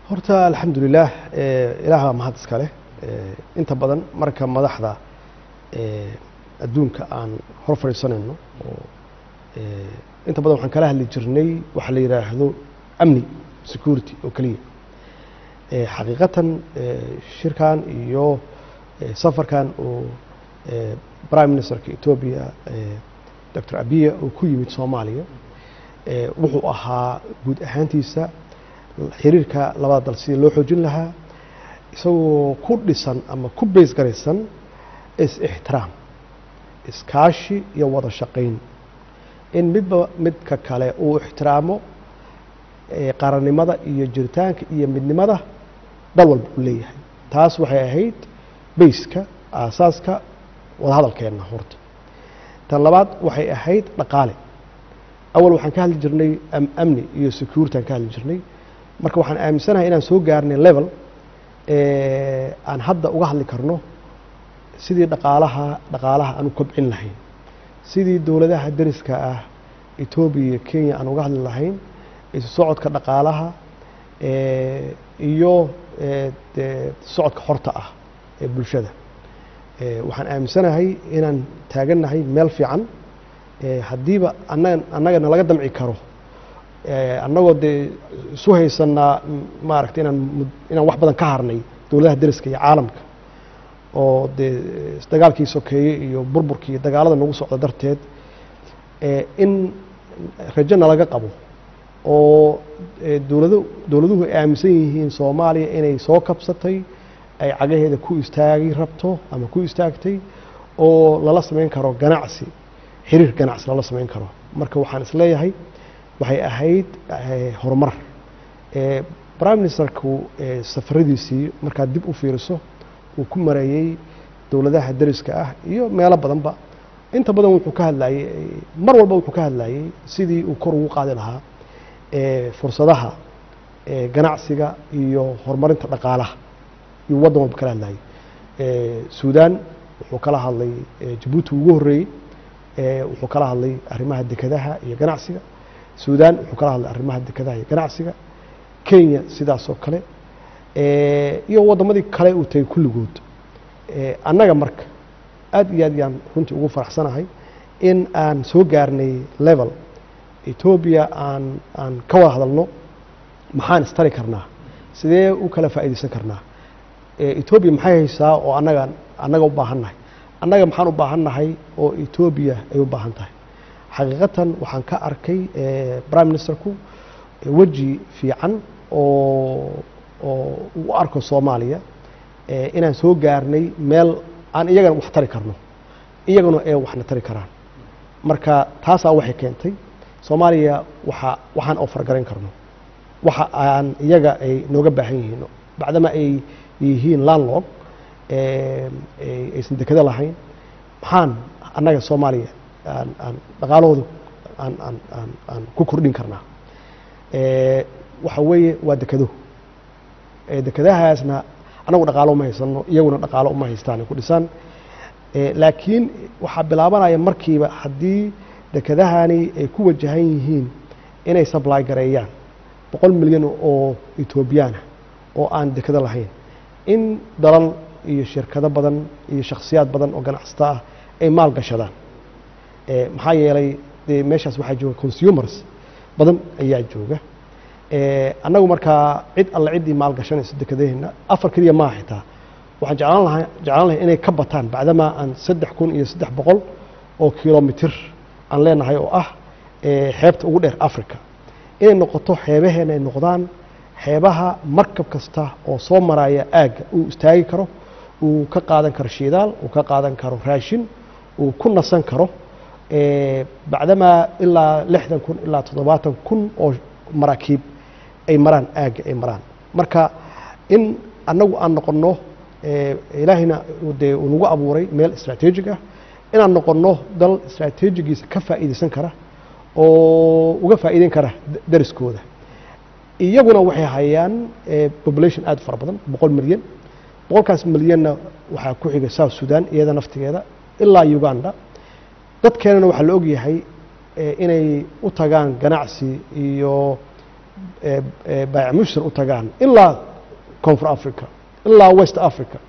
horta alxamdulilah ilaaha mahad iska leh inta badan marka madaxda adduunka aan hor fadhiisanayno oo inta badan waxaan kala hadli jirnay waxa la yidhaahdo amni security oo keliya xaqiiqatan shirkan iyo safarkan oo prime ministerka etoobiya doctor abiya uu ku yimid soomaaliya wuxuu ahaa guud ahaantiisa xiriirka labada dal sidii loo xoojin lahaa isagoo ku dhisan ama ku beys garaysan is-ixtiraam iskaashi iyo wada shaqayn in midba midka kale uu ixtiraamo qarannimada iyo jiritaanka iyo midnimada dal walba uu leeyahay taas waxay ahayd bayska aasaaska wadahadalkeenna horta tan labaad waxay ahayd dhaqaale awal waxaan ka hadli jirnay amni iyo security aan ka hadli jirnay marka waxaan aaminsanahay inaan soo gaarnay level aan hadda uga hadli karno sidii dhaqaalaha dhaqaalaha aan u kobcin lahayn sidii dowladaha deriska ah etoobiya iyo kenya aan uga hadli lahayn isu socodka dhaqaalaha iyo socodka xorta ah ee bulshada waxaan aaminsanahay inaan taagannahay meel fiican haddiiba annaga annagana laga damci karo annagoo dee isu haysanaa maaragtay inaan inaan wax badan ka harnay dowladaha deriska iyo caalamka oo dee dagaalkii sokeeye iyo burburkii iyo dagaalada nagu socda darteed in rajo nalaga qabo oo dowlado dowladuhu ay aaminsan yihiin soomaaliya inay soo kabsatay ay cagaheeda ku istaagi rabto ama ku istaagtay oo lala samayn karo ganacsi xiriir ganacsi lala samayn karo marka waxaan isleeyahay waxay ahayd horumar prime ministerku safaradiisii markaad dib u fiiriso uu ku mareeyey dowladaha deriska ah iyo meelo badanba inta badan wuxuu ka hadlayey mar walba wuxuu ka hadlayey sidii uu kor ugu qaadi lahaa fursadaha ganacsiga iyo horumarinta dhaqaalaha iyo waddan walba kala hadlayey suudan wuxuu kala hadlay jabuuti ugu horreeyey wuxuu kala hadlay arrimaha dekadaha iyo ganacsiga suudan wuxuu kala hadlay arrimaha dekadaha iyo ganacsiga kenya sidaas oo kale iyo waddamadii kale uu tagay kulligood annaga marka aad iyo aad yaan runtii ugu faraxsanahay in aan soo gaarnay level etoobiya aan aan ka wada hadalno maxaan istari karnaa sidee u kala faa'iidaysan karnaa etoobiya maxay haysaa oo annaga annaga u baahan nahay annaga maxaan u baahan nahay oo etoobiya ay u baahan tahay xaqiiqatan waxaan ka arkay prime ministerku weji fiican oo oo u arko soomaaliya inaan soo gaarnay meel aan iyagana wax tari karno iyaguna ee waxna tari karaan marka taasaa waxay keentay soomaaliya waxa waxaan oo fargarayn karno waxa aan iyaga ay nooga baahan yihiin bacdama ay yihiin landlog aysan dekado lahayn maxaan annaga soomaaliya aan aan dhaqaalahooda aan aan aan aan ku kordhin karnaa waxa weeye waa dekado dekadahaasna anagu dhaqaalo uma haysano iyaguna dhaqaalo uma haystaan ku dhisaan laakiin waxaa bilaabanaya markiiba haddii dekadahani ay ku wajahan yihiin inay sably gareeyaan boqol milyan oo etoobiyaana oo aan dekado lahayn in dalal iyo shirkado badan iyo shakhsiyaad badan oo ganacsato ah ay maal gashadaan maxaa yeelay dee meeshaas waxaa jooga consumers badan ayaa jooga annagu markaa cid alle ciddii maal gashanayso dekadaheenna afar keliya maaha xitaa waxaan jeclaan lahaa jeclaan lahay inay ka bataan bacdamaa aan saddex kun iyo saddex boqol oo kilomitir aan leenahay oo ah xeebta ugu dheer africa inay noqoto xeebaheena ay noqdaan xeebaha markab kasta oo soo maraya aagga uu istaagi karo uu ka qaadan karo shidaal uu ka qaadan karo raashin uu ku nasan karo bacdamaa ilaa lixdan kun ilaa toddobaatan kun oo maraakiib ay maraan aagga ay maraan marka in annagu aan noqonno ilaahayna dee uu nagu abuuray meel istraatiijig ah inaan noqonno dal istraatiijigiisa ka faa'iidaysan kara oo uga faa'iideyn kara dariskooda iyaguna waxay hayaan population aad u fara badan boqol milyan boqolkaas milyanna waxaa ku xigay south sudan iyada naftigeeda ilaa uganda dadkeenana waxaa la ogyahay inay u tagaan ganacsi iyo eh, eh, baayac mushtar u tagaan ilaa koonfur africa ilaa west africa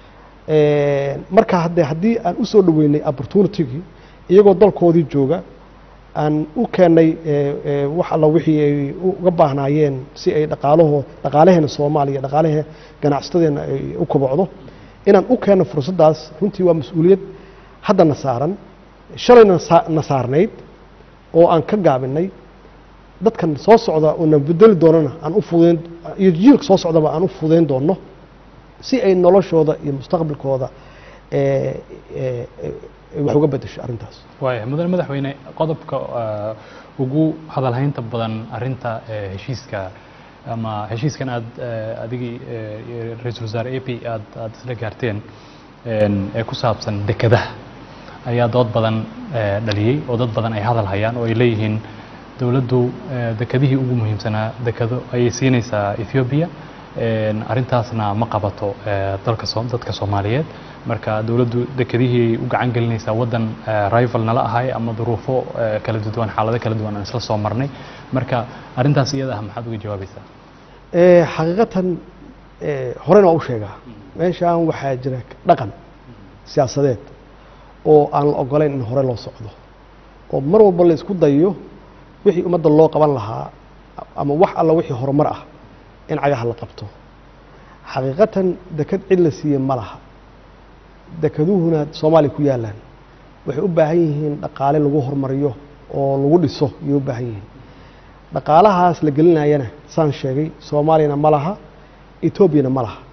Eh, marka hadde haddii aan u soo dhoweynay opportunitygii iyagoo dalkoodii jooga aan u keennay eh, eh, wax alla wixii ay uga baahnaayeen si ay dhaqaalaho dhaqaalaheena soomaaliya dhaqaalahe ganacsatadeena ay u kobocdo inaan u keenno fursaddaas runtii waa mas-uuliyad haddana saaran shalayna sa- na saarnayd oo aan ka gaabinay dadkan soo socda oo na bedeli doonana aan u fududeyn iyo jiilka soo socdaba aan u fududeyn doono si ay noloshooda iyo mustaqbalkooda eh, eh, eh, wax uga bedesho arrintaas waaya mudane madaxweyne qodobka ah, ugu hadalhaynta badan arinta eh, heshiiska ama heshiiskan aad eh, adigii eh, iyo ra-iisul wasaare a p aad aad isla gaarteen en, ee ku saabsan dekadaha ayaa dood badan eh, dhaliyey oo dad badan ay hadal hayaan oo ay leeyihiin dowladdu eh, dekadihii ugu muhiimsanaa dekado ayay siinaysaa ethiopia en, arrintaasna ma qabato eh, dalka soo dadka soomaaliyeed marka dowladdu dekadihii ay u gacan gelinaysaa waddan eh, rival nala ahay ama duruufo eh, kala duwan xaalado kala duwan aan isla soo marnay marka arrintaas iyada ah maxaad uga jawaabaysaa Eh, xaqiiqatan eh, horena waa u sheegaa meeshaan waxaa jira dhaqan siyaasadeed oo aan la ogolayn in hore loo socdo oo mar walba la isku dayo wixii ummadda loo qaban lahaa ama wax alla wixii horumar ah in cagaha la qabto xaqiiqatan dekad cid la siiye ma laha dekaduhuna soomaaliya ku yaalaan waxay u baahan yihiin dhaqaale lagu horumariyo oo lagu dhiso ayay u baahan yihiin dhaqaalahaas la gelinayana saan sheegay soomaaliyana ma laha etoobiyana ma laha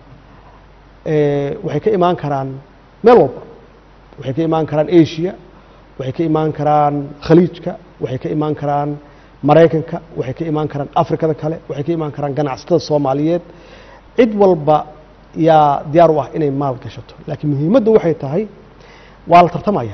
Eh, waxay ka imaan karaan meel walba waxay ka imaan karaan asia waxay ka imaan karaan khaliijka waxay ka imaan karaan maraykanka waxay ka imaan karaan afrikada kale waxay ka imaan karaan ganacsatada soomaaliyeed cid walba yaa diyaar u ah inay maal gashato laakiin muhiimaddu waxay tahay waa la tartamaya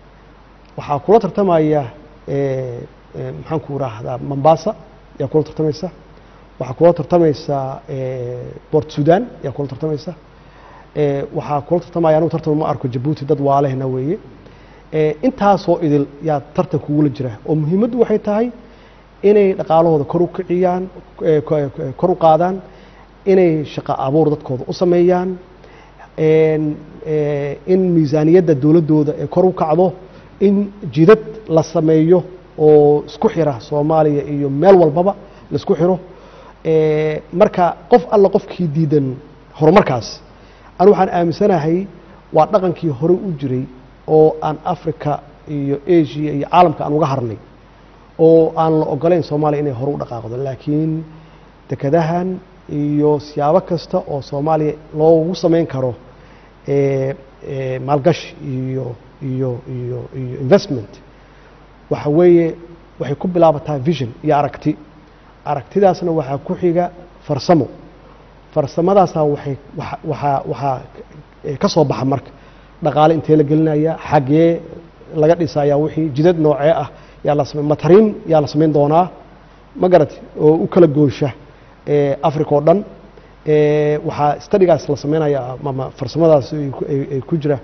waxaa kula tartamaya eh, eh, maxaan ku rahdaa mombasa yaa kula tartamaysa waxaa kula tartamaysa eh, port sudan yaa kula tartamaysa Eh, waxaa kula tartamaya anugu tartan ma arko jabuuti dad waalehna weeye Eh, intaasoo idil yaa tartan kugula jira oo muhiimaddu waxay tahay inay dhaqaalahooda kor u kiciyaan eh, ko- ko- kor u qaadaan inay shaqo abuur dadkooda u sameeyaan En, eh, in miisaaniyadda dowladdooda ay kor u kacdo in jidad la sameeyo oo isku xira soomaaliya iyo meel walbaba la isku xiro Eh, marka qof alla qofkii diidan horumarkaas anu waxaan aaminsanahay waa dhaqankii hore u jiray oo aan africa iyo asia iyo caalamka aan uga harnay oo aan la ogolayn soomaaliya inay hore u dhaqaaqdo laakiin dekadahan iyo siyaabo kasta oo soomaaliya loogu samayn karo eh, eh, maalgashi iyo iyo iyo iyo investment waxa weeye waxay ku bilaabataa vision iyo aragti aragtidaasna waxaa ku xiga farsamo farsamadaasaa waxay waxa- waxaa waxaa eh, ka soo baxa marka dhaqaale intee la gelinaya xagee laga dhisaya wixii jidad noocee ah yaa la samey matariin yaa la samayn doonaa ma garat oo u kala goosha eh, africa oo dhan Eh, waxaa stadigaas la sameynaya ama farsamadaas ay ku- ay ay ku jira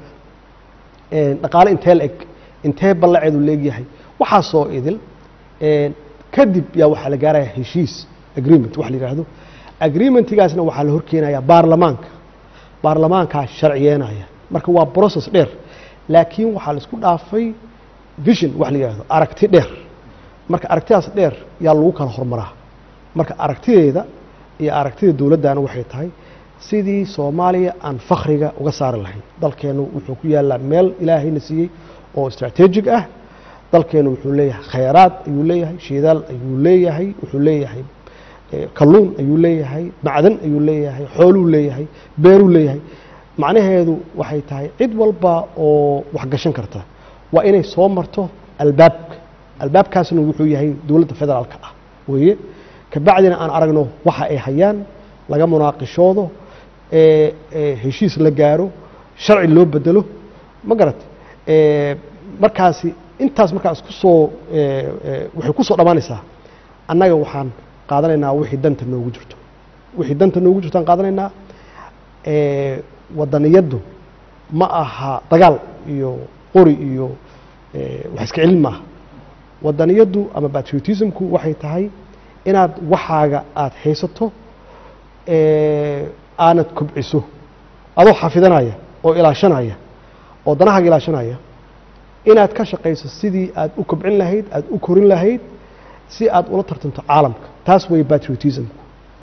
Eh, dhaqaale intee la eg intee ballaceedu leegyahay waxaasoo idil Eh, kadib yaa waxaa la gaaraya heshiis agreement wax la yidhaahdo agreementigaasna waxaa la horkeenaya baarlamaanka baarlamaankaa sharciyeenaya marka waa process dheer laakiin waxaa la isku dhaafay vision wax la yidhaahdo aragti dheer marka aragtidaas dheer yaa lagu kala hormaraa marka aragtideeda iyo aragtida dowladdana waxay tahay sidii soomaaliya aan fakhriga uga saari lahayn dalkeennu wuxuu ku yaallaa meel ilaahayna siiyey oo strategic ah dalkeennu wuxuu leeyahay khayraad ayuu leeyahay shidaal ayuu leeyahay wuxuu leeyahay eh, kalluun ayuu leeyahay macdan ayuu leeyahay xooluu leeyahay beeruu leeyahay macnaheedu waxay tahay cid walba oo wax gashan karta waa inay soo marto albaabka albaabkaasna wuxuu yahay dowladda federaalka ah weeye kabacdina aan aragno waxa ay hayaan laga munaaqishoodo ee ee heshiis la gaaro sharci loo bedelo ma garat ee markaasi intaas markaa isku soo ee, ee, waxay ku soo dhammaanaysaa annaga waxaan qaadanaynaa wixii danta noogu jirto wixii danta noogu jirto aan qaadanaynaa ee, wadaniyaddu ma aha dagaal iyo qori iyo ee, wax iska celin maaha wadaniyaddu ama patriotismku waxay tahay inaad waxaaga aada haysato ee, aanad kobciso adoo xafidanaya oo ilaashanaya oo danahaaga ilaashanaya inaad ka shaqayso sidii aad u kobcin lahayd aad u korin lahayd si aad ula tartanto caalamka taas way patriotismku